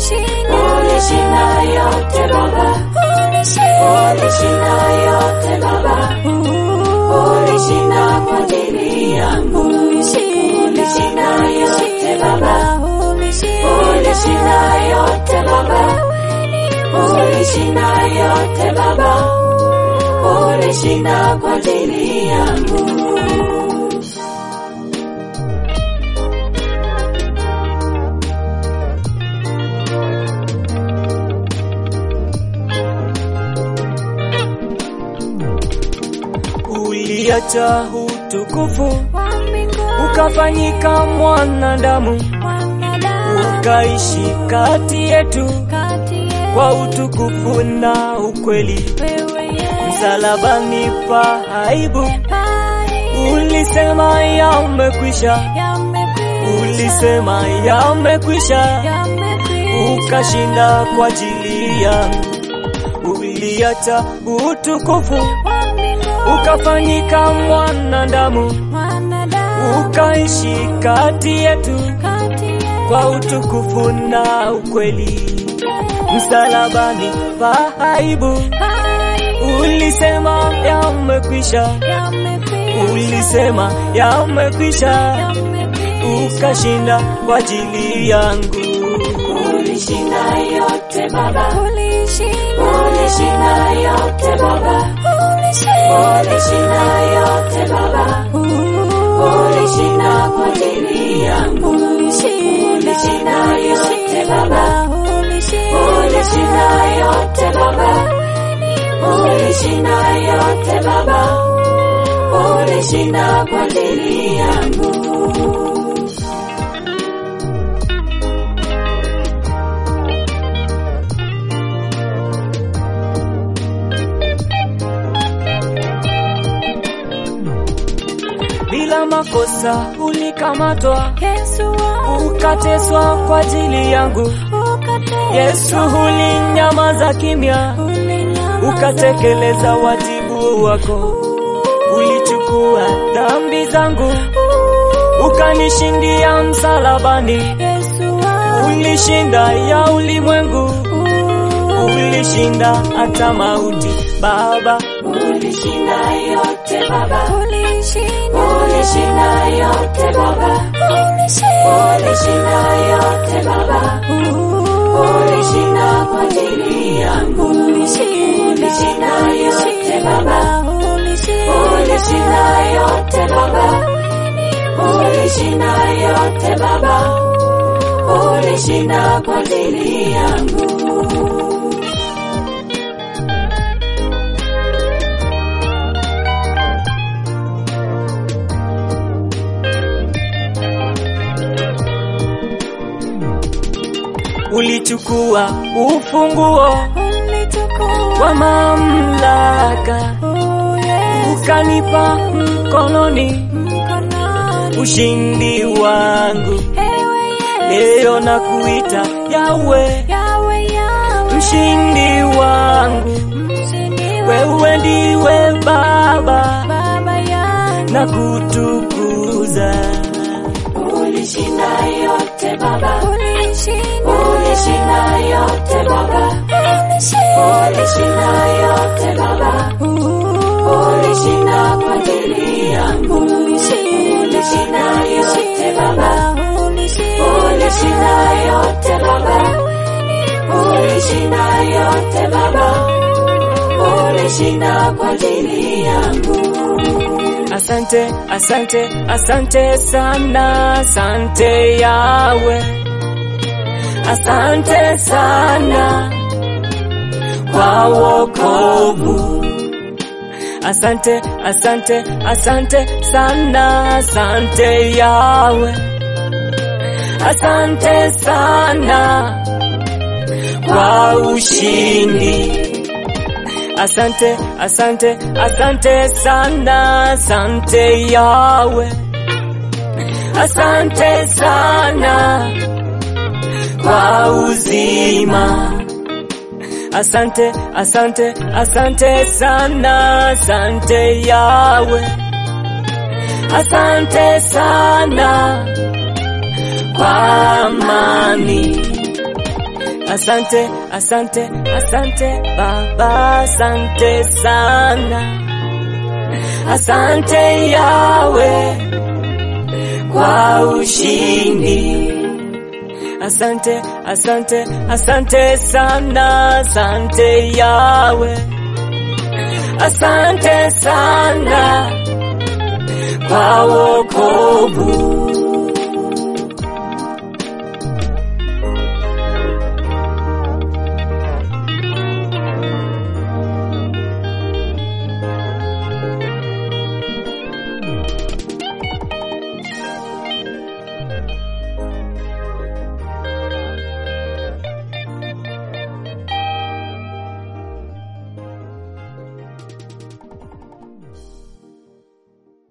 ulishinda yote Baba, ulishinda yote Baba, ulishinda kwa ajili yangu, ulishinda yote Baba, ulishinda yote Baba, ulishinda yote Baba, ulishinda kwa ajili yangu. Uliacha utukufu ukafanyika mwanadamu, ukaishi kati yetu kwa utukufu na ukweli. Msalabani pa aibu, ulisema yamekwisha, ulisema yamekwisha, ukashinda kwa ajili yangu. Uliacha utukufu ukafanyika mwanadamu, ukaishi kati yetu kwa utukufu na ukweli. Msalabani pa aibu, ulisema yamekwisha, ulisema yamekwisha, ukashinda kwa ajili yangu. Ulishinda yote Baba, ulishinda yote Baba, ulishinda yote Baba, ulishinda kwa ajili yangu, ulishinda yote Baba, ulishinda yote Baba, ulishinda yote Baba, ulishinda kwa ajili yangu. Bila makosa ulikamatwa, ukateswa kwa ajili yangu. Yesu, ulinyamaza kimya, ukatekeleza wajibu wako. Ulichukua dhambi zangu, ukanishindia msalabani. Ulishinda ya ulimwengu, ulishinda hata mauti. Baba, Ulishinda yote Baba, ulishinda yote Baba, ulishinda yote Baba, ulishinda kwa ajili yangu, ulishinda yote Baba, ulishinda yote Baba, ulishinda yote Baba, ulishinda kwa ajili yangu. ulichukua ufunguo wa mamlaka, ukanipa mkononi ushindi wangu. Leo na kuita Yawe, mshindi wangu. Wewe ndiwe Baba na kutukuza. Ulishinda yote Baba, ulishinda yote Baba, ulishinda yote Baba, ulishinda kwa ajili yangu, ulishinda yote Baba, ulishinda yote Baba, ulishinda yote Baba, ulishinda kwa ajili yangu. Asante, asante, asante sana, asante Yawe, asante sana kwa wokovu. Asante, asante, asante sana, asante Yawe, asante sana kwa ushindi. Asante, asante, asante sana, asante Yawe, asante sana kwa uzima. Asante, asante, asante sana, asante Yawe, asante sana kwa amani. asante, asante, asante Baba, asante sana, asante Yawe kwa ushindi. Asante, asante, asante sana, asante Yawe, asante sana kwa wokovu.